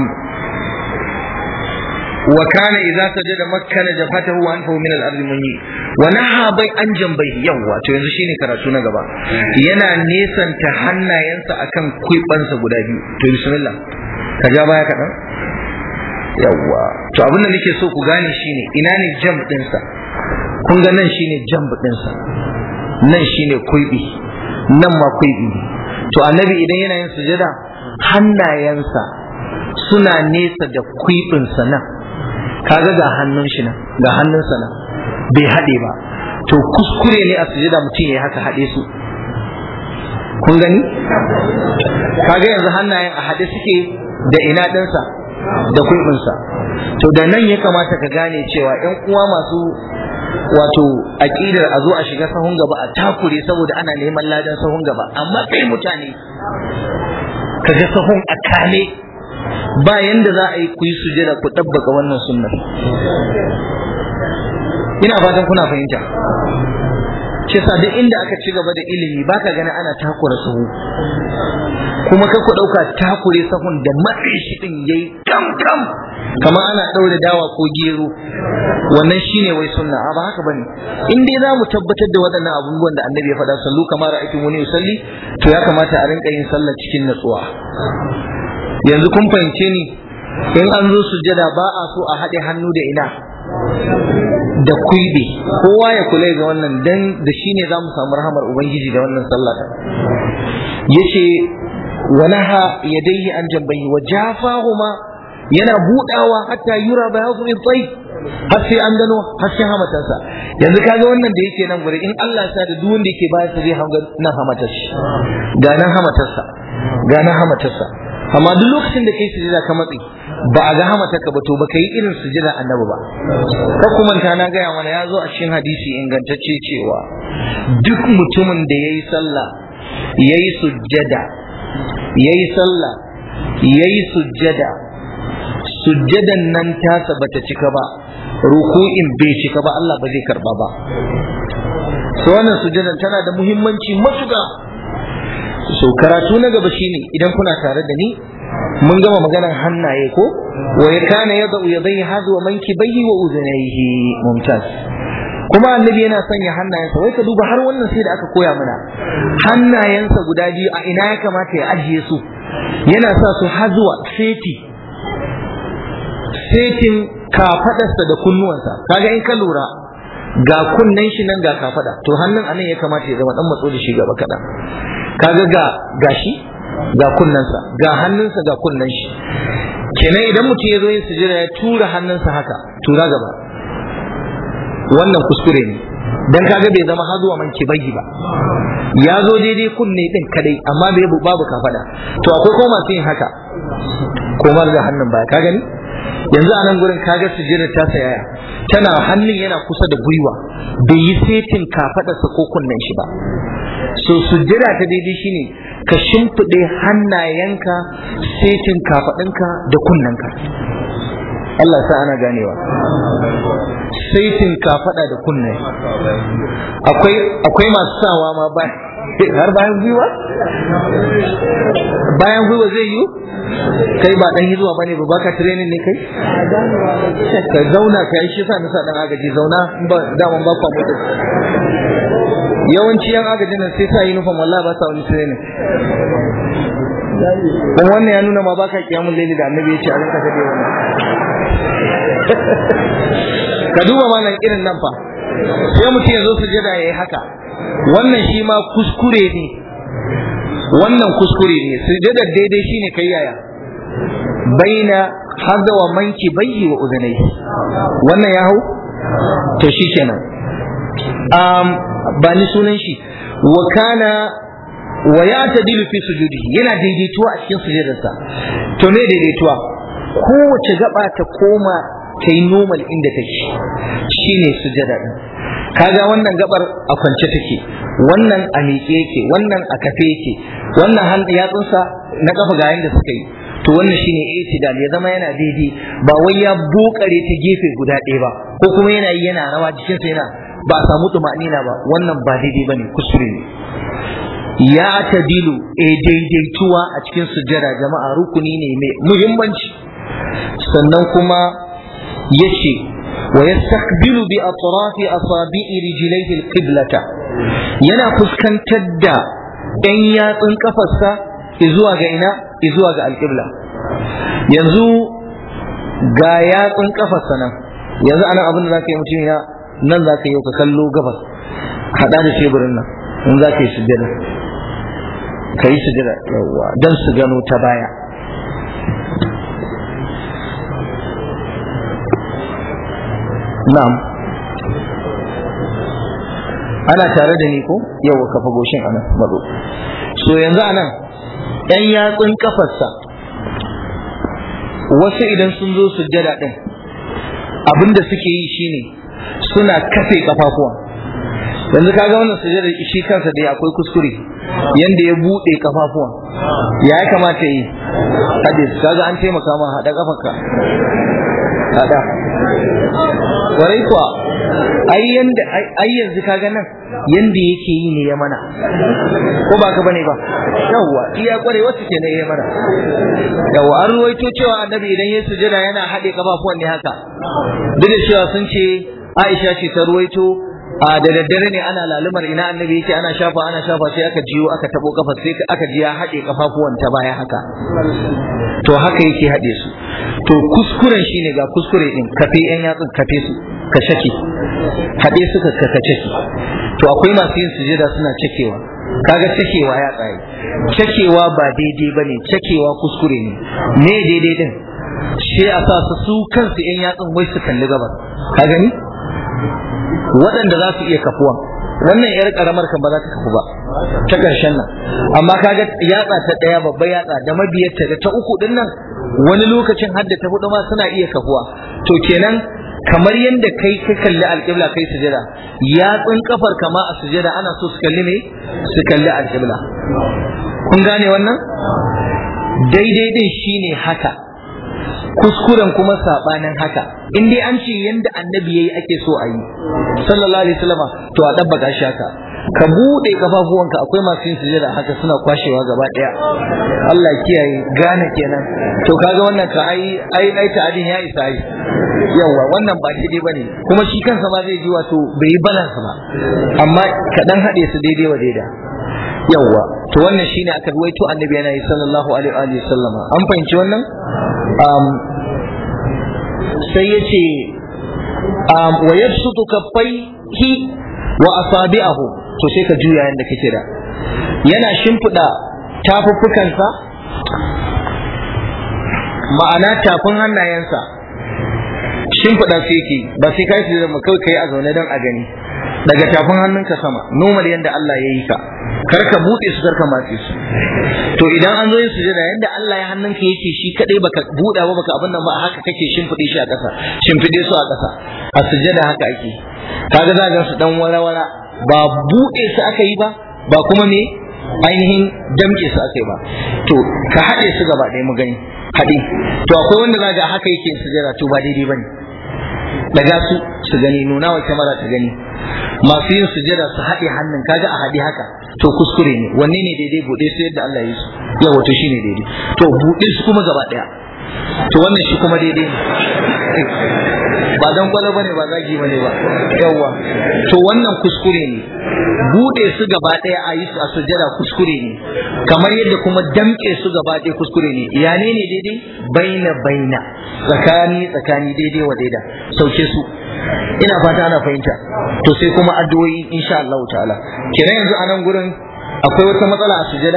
Speaker 1: wa kana idza sajada makkana jafatahu wa anfahu min al-ard munyi wa naha bai an jambai yawa to yanzu shine karatu na gaba yana nesanta hannayensa akan kuibansa guda biyu to bismillah ka ja baya kaɗan yawa to abin da nake so ku gane shine ina ne jam ɗinsa kun ga nan shine jam ɗinsa nan shine kuibi nan ma kuibi to annabi idan yana yin sujada hannayensa suna nesa da kuibinsa nan kaga ga hannun shi nan ga hannunsa nan bai haɗe ba to kuskure ne a sujada mutum ya haka haɗe su kun gani kaga yanzu hannayen a haɗe suke da ina ɗinsa da kuibinsa to da nan ya kamata ka gane cewa ‘yan uwa masu wato aƙidar a zo a shiga sahun gaba a takure saboda ana neman ladan sahun gaba amma kai mutane ka ga sahun a kame ba yanda za a yi ku yi sujada ku ɗabbaka wannan sunnar ina fatan kuna fahimta shi yasa duk inda aka ci gaba da ilimi baka gani ana takura sahu kuma ka ku ɗauka takure sahun da matsayi shi ɗin yayi kam kam kamar ana ɗaure dawa ko gero wannan shine wai sunna a ba haka bane in dai za mu tabbatar da waɗannan abubuwan da annabi ya faɗa sallu kamar ra'aytu wani yusalli to ya kamata a rinka yin sallah cikin natsuwa yanzu kun fahimce ni in an zo sujjada ba a so a haɗe hannu da ina da kuibe kowa ya kula ga wannan dan da shine zamu samu rahamar ubangiji da wannan sallah yace walaha yadayhi an jambayhi wa jafahuma yana budawa hatta yura bayadu min tayyib har sai an gano hasken hamatarsa yanzu kaga wannan da yake nan gure in Allah ya sa da duk wanda yake bayar sa zai hanga nan hamatar shi ga nan hamatarsa ga nan hamatarsa amma duk lokacin da kai sujada ka matsi ba a ga hamatarka ba to baka yi irin sujada annabi ba ka kuma ta na gaya mana ya zo a cikin hadisi ingantacce cewa duk mutumin da yayi sallah yayi sujjada yayi sallah yayi sujjada sujjadan nan tasa bata cika ba ruku'in bai cika ba Allah ba zai karba ba so wannan sujjadan tana da muhimmanci matuƙa so karatu na gaba shine idan kuna tare da ni mun gama maganar hannaye ko wa ya kana yadda yadai hadu wa mankibayhi wa uzunaihi mumtaz kuma annabi yana sanya hannayensa wai ka duba har wannan sai da aka koya mana hannayensa guda biyu a ina ya kamata ya ajiye su yana sa su hazuwa seti setin kafadarsa da kunnuwansa kaga in ka lura ga kunnen shi nan ga kafada to hannun anan ya kamata ya zama dan matso da shi gaba kaɗan kaga ga gashi ga kunnensa ga hannunsa ga kunnen shi kenan idan mutum ya zo yin sujada ya tura hannunsa haka tura gaba wannan kuskure ne dan kaga bai zama hazuwa man kibayi ba ya zo daidai kunne din kadai amma bai babu kafada to akwai ko masu yin haka komar da hannun baya ka gani yanzu a nan gurin kaga sujjada ta sayaya tana hannun yana kusa da gwiwa bai yi setin kafadarsa ko kunnen shi ba so sujjada ta daidai shine ka shimfiɗe hannayenka setin kafaɗinka da kunnenka Allah sa ana ganewa saitin kafaɗa da kunne akwai akwai masu sawa ma ba har bayan gwiwa bayan gwiwa zai yi kai ba dan hizuwa bane ba baka training ne kai ka zauna ka yi shi sa nisa dan agaji zauna ba daman ba kwa mutu yawanci yan agajin nan sai sa uniform wallahi ba sa wani training dan wannan ya nuna ma baka kiyamun laili da annabi ya ce a rinka kade wannan ka duba malam irin nan fa sai mutum ya zo sujada ya yi haka wannan shi ma kuskure ne wannan kuskure ne sujadar daidai shine kai yaya baina hadda wa manki bayyi wa udunai wannan ya hau to shi kenan um, ba ni sunan shi wa kana wa ya tadilu fi sujudihi yana daidaituwa a cikin sujudarsa to me daidaituwa kowace gaba ta koma ta yi normal inda take shine sujada din kaga wannan gabar a kwance take wannan a miƙe yake wannan a kafe yake wannan hannu yatsunsa na kafa ga yanda suka yi to wannan shine itidal ya zama yana daidai ba wai ya bokare ta gefe guda ɗaya ba ko kuma yana yi yana rawa jikinsa yana ba a samu tumanina ba wannan ba daidai bane kuskure ne ya tadilu e daidaituwa a cikin sujjada jama'a rukuni ne mai muhimmanci sannan kuma yace wa yastaqbilu bi atrafi asabi'i rijlaihi alqiblata yana fuskantar da ɗan yatsun kafarsa zuwa ga ina zuwa ga alqibla yanzu ga yatsun kafarsa nan yanzu anan abin da zaka yi mutum ya nan zaka yi ka kallo gabas hada da teburin nan in zaka yi sujjada ka yi sujjada yawa dan su gano ta baya Na'am. Ana tare da ni ko? Yawa kafa goshin anan mazo. So yanzu anan ɗan yatsun kafarsa wasu idan sun zo sujjada ɗin abinda suke yi shine suna kafe kafafuwa. Yanzu kaga wannan sujjada shi kansa dai akwai kuskure yanda ya buɗe kafafuwa. Ya ya kamata yi? Hadis kaga an taimaka ma haɗa kafanka. Haɗa. kwarai kuwa ai yanda ai yanzu kaga nan yanda yake yi ne ya mana ko ba ka bane ba yawwa iya kware wasu ke ne ya mana yawwa an ruwaito cewa annabi idan ya sujada yana haɗe kafafuwan ne haka duk da cewa sun ce Aisha ce ta ruwaito a da daddare ne ana lalumar ina annabi yake ana shafa ana shafa sai aka jiyo aka tabo kafa sai aka ji ya haɗe kafafuwan ta baya haka to haka yake haɗe su to kuskuren shine ga kuskure din kafe yan yatsun kafe su ka shake haɗe suka ka kace su to akwai masu yin sujada suna cakewa kaga cakewa ya tsaye cakewa ba daidai bane cakewa kuskure ne me daidai din sai a sa su su kansu yan yatsun wai su kalli gabas ka gani waɗanda za su iya kafuwa wannan yar karamar kan ba za ta kafu ba ta ƙarshen nan amma kaga yatsa ta ɗaya babba yatsa da mabiyarta da ta uku din nan wani lokacin hadda ta hudu ma suna iya kafuwa to kenan kamar yadda kai ka kalli alƙibla kai sujada yatsun kafar kama a sujada ana so su kalli ne su kalli alƙibla kun gane wannan daidai din shine haka kuskuren kuma sabanin haka in dai an ce yanda annabi yayi ake so a yi sallallahu alaihi wasallam to a dabbaka shi haka ka bude kafafuwanka akwai masu yin sujada haka suna kwashewa gaba daya Allah kiyaye gane kenan to kaga wannan ka ai ai ai ta'adin ya isa ai yawa wannan ba daidai bane kuma shi kansa ma zai ji wato bai yi balance ba amma ka dan hade su daidai wa daida yawa to wannan shine aka ruwaito annabi yana yi sallallahu alaihi wa sallama an fahimci wannan um, sai ya ce um, wa yabsutu kaffaihi wa asabi'ahu to sai ka juya yanda kake da yana shimfiɗa tafuffukansa ma'ana tafin hannayensa shimfiɗa su yake ba sai kai su zama kawai kai a zaune don a gani daga tafin hannunka sama normal yadda Allah ya yi ka kar ka buɗe su kar ka matse su to idan an zo yin sujada yadda Allah ya hannunka yake shi kadai baka buɗa ba baka abin nan ba haka kake shimfiɗe shi a ƙasa shimfiɗe su a ƙasa a sujada haka ake kaga za ga su dan wara-wara ba buɗe su aka yi ba ba kuma me ainihin damƙe su aka yi ba to ka haɗe su gaba ɗaya mu gani haɗe to akwai wanda za ga haka yake sujada to ba daidai ba ne daga su su gani nuna wa kyamara ta gani masu yin sujada su haɗe hannun kaga a haɗe haka to kuskure ne wanne ne daidai buɗe su yadda Allah ya yi su yawa to shine daidai to buɗe su kuma gaba ɗaya to wannan shi kuma daidai ne ba dan gwala bane ba zagi bane ba yawa to wannan kuskure ne buɗe su gaba ɗaya a yi su a sujada kuskure ne kamar yadda kuma damƙe su gaba ɗaya kuskure ne ya ne ne daidai baina baina tsakani tsakani daidai wa daida sauke su ina fata ana fahimta to sai kuma addu'o'i insha Allah ta'ala kenan yanzu a nan gurin akwai wata matsala a sujada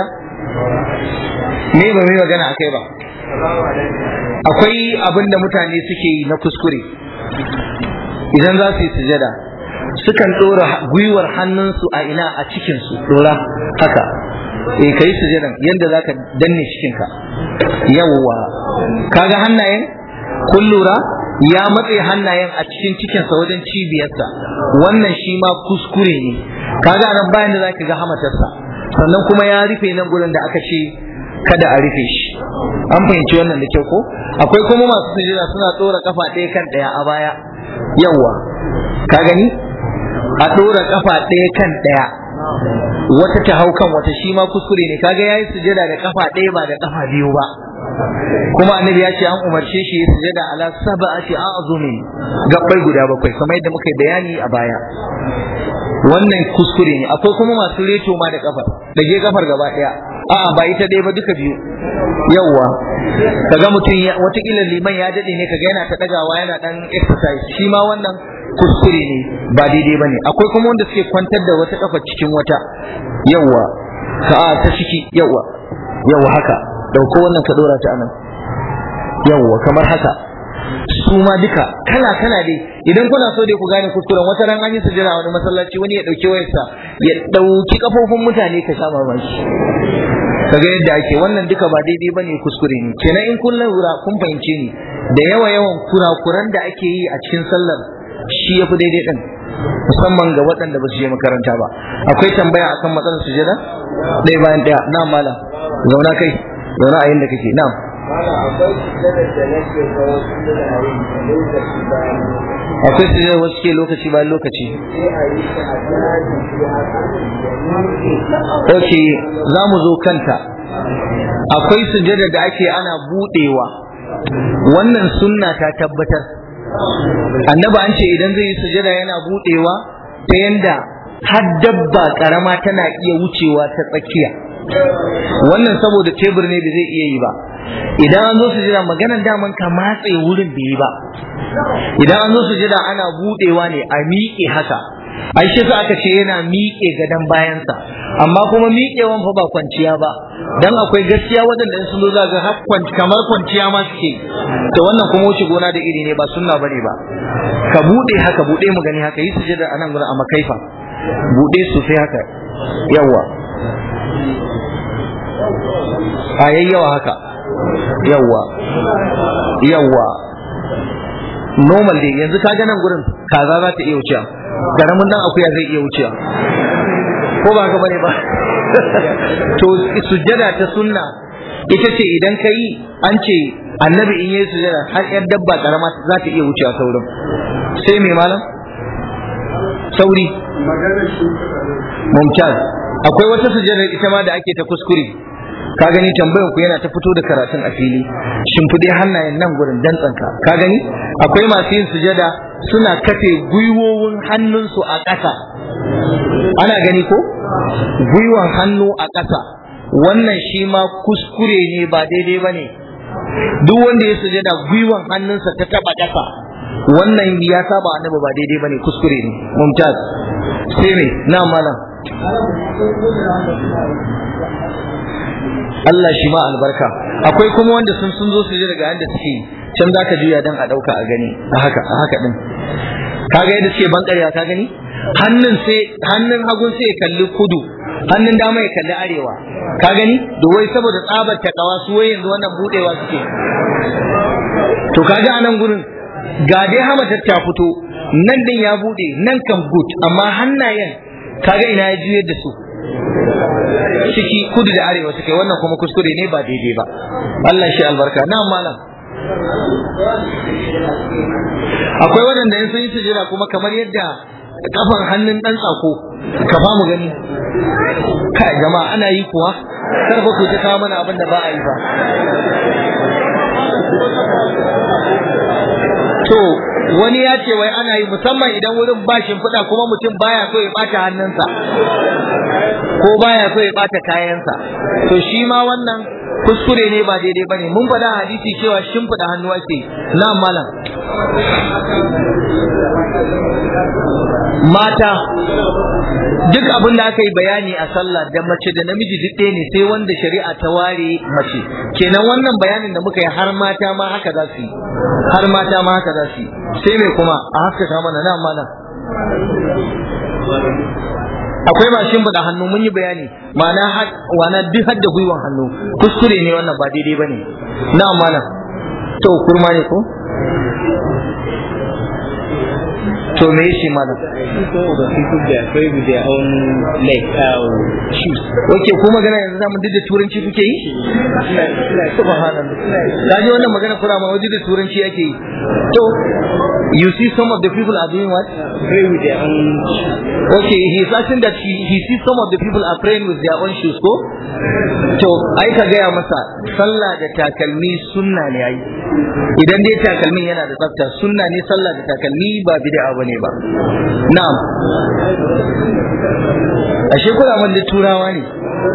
Speaker 1: me ba mai magana akai ba akwai abin da mutane suke yi na kuskure idan za su yi sujada sukan ɗora gwiwar hannunsu a ina a cikinsu ɗora haka eh kai sujadan yadda zaka danne cikinka yawwa kaga hannayen kun lura ya matse hannayen a cikin cikinsa wajen cibiyarsa wannan shi ma kuskure ne kaga nan bayan da zaka ga hamatarsa sannan kuma ya rufe nan gurin da aka ce kada a rufe shi an fahimci wannan da kyau ko akwai kuma masu sujada suna tsora kafa ɗaya kan ɗaya a baya yawwa ka gani a ɗora kafa ɗaya kan ɗaya wata ta hau kan wata shi ma kuskure ne kaga yayi sujada da kafa ɗaya ba da kafa biyu ba kuma annabi ya ce an umarce shi ya sujada ala sab'ati a'zumin gabbai guda bakwai kamar yadda muka yi bayani a baya wannan kuskure ne akwai kuma masu reto ma da kafar da je kafar gaba daya a'a ba ita ɗaya ba duka biyu yawwa kaga mutum watakila liman ya dade ne kaga yana ta dagawa yana dan exercise shi ma wannan kuskure ne ba daidai bane akwai kuma wanda suke kwantar da wata kafa cikin wata yawwa ka ta ciki yawwa yawwa haka dauko wannan ka dora ta anan yawwa kamar haka su ma duka kala kala dai idan kuna so dai ku gane kuskuren wata ran an yi sujjada wani masallaci wani ya dauki wayarsa ya dauki kafofin mutane ka sha mamaki kaga yadda ake wannan duka ba daidai bane kuskure ne kenan in kun lura kun fahimce ni da yawa yawan kurakuran da ake yi a cikin sallar shi yafi daidai din musamman ga waɗanda ba su je makaranta ba akwai tambaya akan matsalar sujjada ɗaya bayan ɗaya na mala zauna kai zauna a yanda kake na'am akwai su zai wasu ke lokaci bayan lokaci ok za mu zo kanta akwai sujada da ake ana budewa wannan sunna ta tabbatar annaba an ce idan zai yi sujada yana budewa ta yanda har dabba karama tana iya wucewa ta tsakiya wannan saboda tebur ne da zai iya yi ba idan an zo sujada maganar daman ka matse wurin bai yi ba idan an zo sujada ana budewa ne a miƙe haka ai shi aka ce yana miƙe gadon bayansa amma kuma miƙewan fa ba kwanciya ba dan akwai gaskiya waɗanda sun zo zaga har kamar kwanciya ma suke to wannan kuma wuce gona da iri ne ba sunna bane ba ka bude haka bude mu gani haka yi sujada anan gurin a makaifa bude sosai haka yawa a yayyawa haka yawa yawa normal dai yanzu ka nan gurin kaza za ta iya wucewa garamin dan akuya zai iya wucewa ko ba ka bane ba to sujjada ta sunna ita ce idan ka yi an ce annabi in yi sujjada har yar dabba karama za ta iya wucewa saurin sai mai malam sauri mumtaz akwai wata sujjada ita ma da ake ta kuskure ka gani tambayan ku yana ta fito da karatun a fili shimfiɗe hannayen nan gurin dantsanka ka gani akwai masu yin sujada suna kafe gwiwowin hannunsu a ƙasa ana gani ko gwiwan hannu a ƙasa wannan shi ma kuskure ne ba daidai ba ne duk wanda ya sujada gwiwan hannunsa ta taɓa ƙasa wannan ya saba annabi ba daidai ba ne kuskure ne mumtaz sai ne na malam Allah shi ma albarka akwai kuma wanda sun sun zo su ji daga yanda suke can za ka juya dan a ɗauka a gani a haka a haka din kaga yadda suke bankarya ka gani hannun sai hannun hagun sai ya kalli kudu hannun dama ya kalli arewa ka gani da wai saboda tsabar takawa su wai yanzu wannan budewa suke to kaga a nan gurin ga dai hamatar ta fito nan din ya bude nan kan good amma hannayen kaga ina ya juyar da su ciki kudu da arewa suke wannan kuma kuskure ne ba daidai ba Allah shi albarka na malam akwai waɗanda in sun yi sujira kuma kamar yadda kafan hannun ɗan tsako ka ba mu gani kai jama'a ana yi kuwa kar ba ku ta kawo mana abin da ba a yi ba to wani ya ce wai ana yi musamman idan wurin ba shimfiɗa kuma mutum baya so ya ɓata hannunsa ko baya so ya ɓata kayansa to shi ma wannan kuskure ne ba daidai bane mun faɗa hadisi cewa shimfiɗa hannu ake na malam mata duk abin da aka yi bayani a sallah da mace da namiji duk ɗaya ne sai wanda shari'a ta ware mace kenan wannan bayanin da muka yi har mata ma haka za su yi har mata ma haka za su yi sai mai kuma a haskaka mana na malam akwai mashin da hannu mun yi bayani ma'ana wana duk hadda gwiwan hannu kuskure ne wannan ba daidai bane na malam to kurma ne ko to me shi malam Oke ko magana yanzu zamu duk da turanci kuke yi? Subhanallah. Kaji wannan magana kura ma wajen da turanci ake yi. To you see some of the people are doing what?
Speaker 2: Pray with their own
Speaker 1: Okay, he is asking that he, he sees some of the people are praying with their own shoes ko? To ai ka gaya masa sallah da takalmi sunna ne ai. Idan dai takalmin yana da tsafta sunna ne sallah da takalmi ba bid'a bane ba. Na'am. Ashe kuna mun da turawa ne.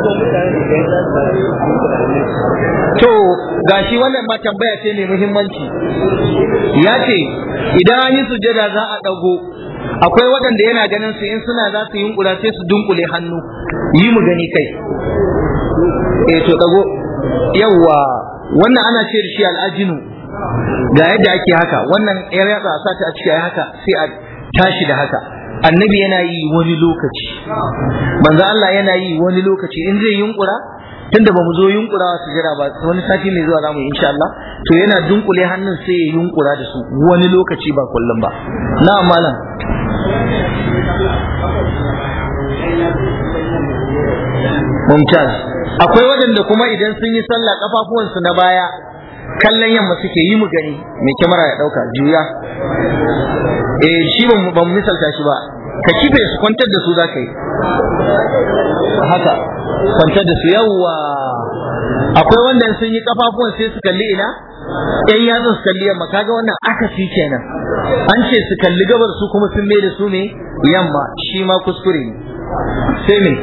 Speaker 1: To gashi wannan ma tambaya ce mai muhimmanci. Ya ce idan an yi sujada za a ɗago akwai waɗanda yana ganin su in suna za su yunkura sai su dunkule hannu yi mu gani kai. Eh to ɗago yawwa wannan ana ce da shi al'ajinu ga yadda ake haka wannan yar yatsa a sata a ciki haka sai a tashi da haka annabi yana yi wani lokaci manzo Allah yana yi wani lokaci in zai yunkura tunda ba mu zo yunkura su jira ba wani sati mai zuwa zamu insha Allah to yana dunkule hannun sai ya yunkura da su wani lokaci ba kullum ba na malam mumtaz akwai waɗanda kuma idan sun yi sallah kafafuwansu na baya kallon yamma suke yi mu gani mai kyamara ya ɗauka juya eh shi ba mu misalta shi ba ka kife su kwantar da su za ka yi haka kwantar da su yawwa akwai wanda sun yi kafafuwan sai su kalli ina yan yatsun su kalli yamma kaga wannan akasi kenan an ce su kalli gabar su kuma sun mai da su ne yamma shi ma kuskure ne sai me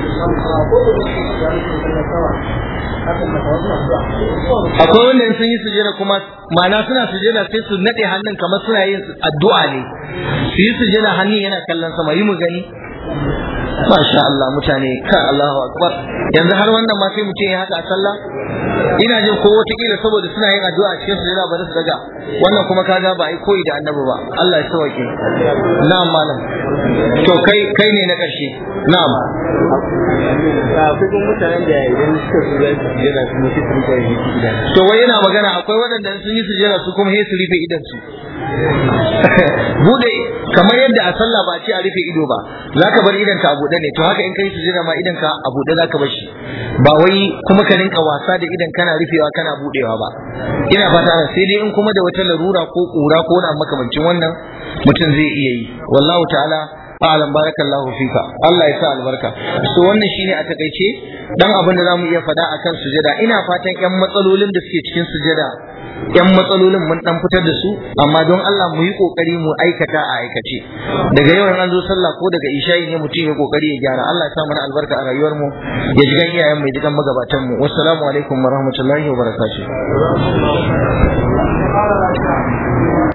Speaker 1: akwai wanda sun yi sujada kuma ma'ana suna sujada sai su nade hannun kamar suna yin addu'a ne su yi sujada hannun yana kallon sama yi mu gani Masha Allah mutane ka Allahu akbar yanzu har wannan ma sai mutum ya haka a sallah ina jin ko wataƙila saboda suna yin addu'a a cikin sujada ba su daga wannan kuma kaga ba ai koyi da annabi ba Allah ya sauke na'am malam to kai kai ne na ƙarshe na'am
Speaker 2: akwai kuma mutanen da idan suka su za su jira kuma sai su rika yi idan
Speaker 1: to wai yana magana akwai waɗanda sun yi sujada su kuma sai su rufe idan su bude kamar yadda a sallah ba ce a rufe ido ba zaka bar idan ka a buɗe ne to haka in kai sujada ma idan ka a buɗe zaka bar shi ba wai kuma ka rinka wasa da idan kana rufewa kana buɗewa ba ina fata sai dai in kuma da wata larura ko kura ko wani makamancin wannan mutum zai iya yi wallahu ta'ala a'lam barakallahu fika Allah ya sa albarka so wannan shine a takaice dan abin da zamu iya faɗa akan sujada ina fatan yan matsalolin da suke cikin sujada yan matsalolin mun dan fitar da su amma don Allah mu yi kokari mu aikata a aikace daga yau an zo sallah ko daga isha'i ne mutum ya kokari ya gyara Allah ya sa mana albarka a rayuwar mu ya ji gan iyayen mu ya ji gan magabatan mu wassalamu alaikum warahmatullahi wabarakatuh